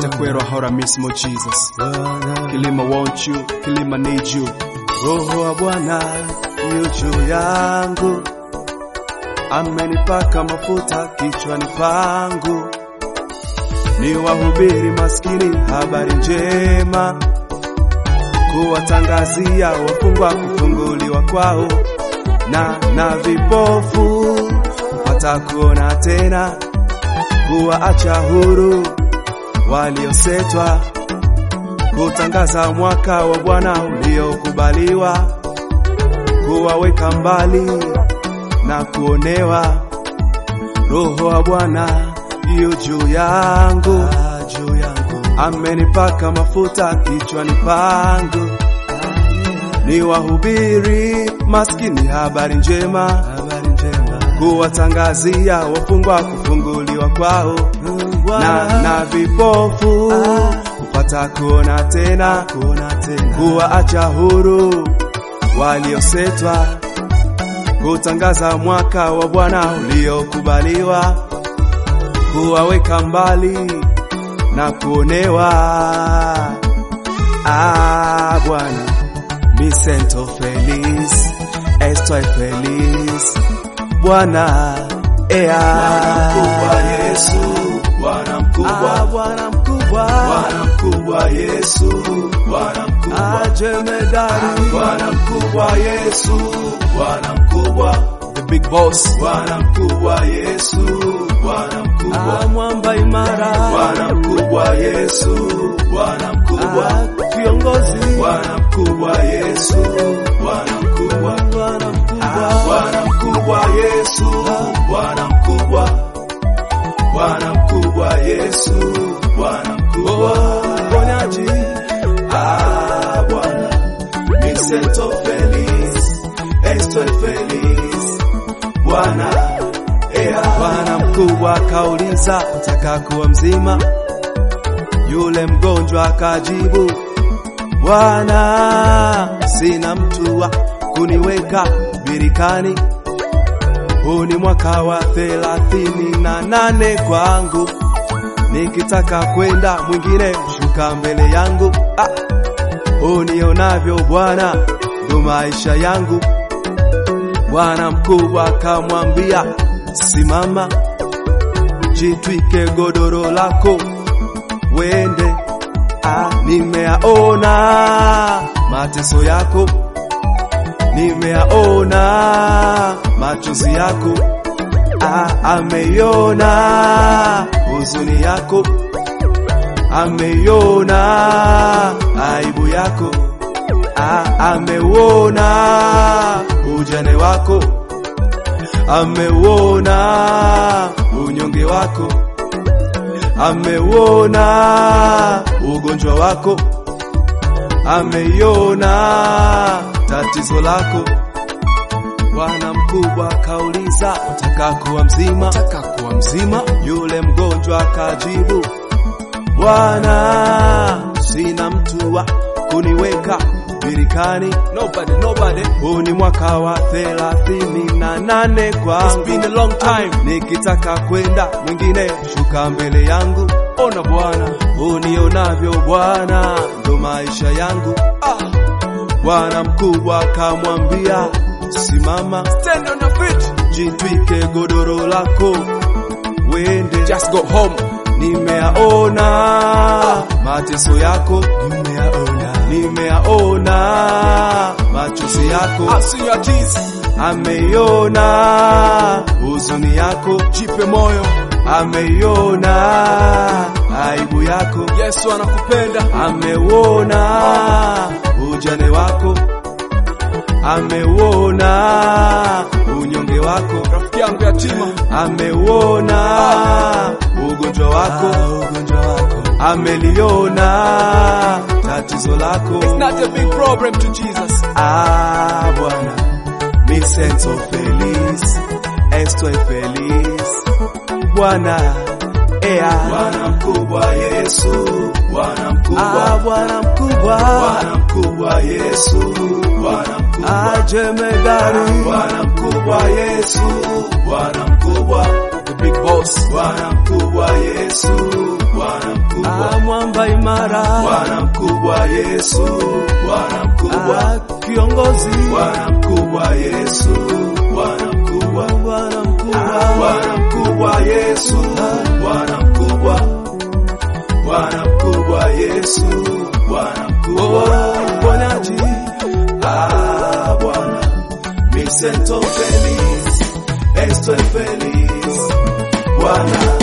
Itakwero ahora mismo Jesus. Kilima want you, Kilima need you. Roho wa Bwana yu juu yangu, amenipaka mafuta kichwani pangu, ni wahubiri maskini habari njema, kuwatangazia wafungwa kufunguliwa kwao, na na vipofu kupata kuona tena, kuwaacha huru waliosetwa kutangaza mwaka wa Bwana uliokubaliwa, kuwaweka mbali na kuonewa. Roho wa Bwana yu juu yangu, juu yangu, amenipaka mafuta kichwani pangu, ni wahubiri maskini habari njema, habari njema, kuwatangazia wafungwa kufunguliwa kwao, na, na vipofu kupata kuona tena, kuona tena, kuwaacha huru waliosetwa, kutangaza mwaka wa Bwana uliokubaliwa, kuwaweka mbali na kuonewa. Ah, Bwana mi sento feliz, estoy feliz, Bwana ea Bwana mkubwa Yesu, Bwana mkubwa, Ah, Bwana mkubwa, Bwana mkubwa Yesu, Bwana mkubwa, Ah, jemedari, Bwana mkubwa Yesu, Bwana mkubwa, the big boss, Bwana mkubwa Yesu, Bwana mkubwa, Ah, mwamba imara, Bwana mkubwa Yesu, Bwana mkubwa, Ah, kiongozi, Bwana mkubwa Yesu, Bwana mkubwa, Bwana mkubwa, Bwana mkubwa Yesu, Bwana mkubwa, Bwana mkubwa Yesu, Bwana mkubwa, oh, mponyaji, ah Bwana, mi siento feliz, estoy feliz, Bwana, ea, Bwana mkubwa akauliza, utaka kuwa mzima? Yule mgonjwa akajibu, Bwana, sina mtu wa kuniweka birikani. Huu ni mwaka wa thelathini na nane kwangu, nikitaka kwenda mwingine shuka mbele yangu. Ah, unionavyo Bwana, ndo maisha yangu. Bwana mkubwa akamwambia, simama, jitwike godoro lako, wende. Ah, nimeyaona mateso yako, nimeyaona machozi yako. Ah, ameiona huzuni yako, ameiona aibu yako. Ah, ameuona ujane wako, ameuona unyonge wako, ameuona ugonjwa wako, ameiona tatizo lako. Bwana mkubwa akauliza, utaka kuwa mzima? Utaka kuwa mzima? Yule mgonjwa akajibu, Bwana, sina mtu wa kuniweka birikani. Nobody, nobody. Huu ni mwaka wa thelathini na nane kwangu. It's been a long time. Nikitaka kwenda mwingine shuka mbele yangu. Ona Bwana, unionavyo Bwana, ndo maisha yangu. Ah. Bwana mkubwa akamwambia, simama, stand on your feet, jitwike godoro lako, wende, just go home. Nimeyaona mateso yako, nimeyaona, nimeyaona machozi yako, I see your tears, ameiona huzuni yako, jipe moyo, ameiona aibu yako, Yesu anakupenda, ameuona ujane wako, ameuona unyonge wako, rafiki yangu yatima, ameuona ugonjwa wako, ugonjwa wako, ameliona tatizo lako. it's not a big problem to Jesus. Ah, Bwana, mi siento feliz, estoy feliz, Bwana, ea, Bwana mkubwa Yesu, Bwana mkubwa, ah, Bwana mkubwa, Bwana mkubwa Yesu, Bwana mkubwa, ah, jemedari, Bwana mkubwa Yesu, Bwana mkubwa, the big boss, Bwana mkubwa Yesu, Bwana mkubwa, Ah, mwamba imara, Bwana mkubwa Yesu, Bwana mkubwa, Ah, kiongozi, Bwana mkubwa Yesu, Bwana mkubwa, Bwana mkubwa, Bwana mkubwa Yesu, Bwana mkubwa, Bwana mkubwa Yesu, Bwana mkubwa, oh, mponyaji, ah Bwana, Vicento Feliz, Estoy feliz, Bwana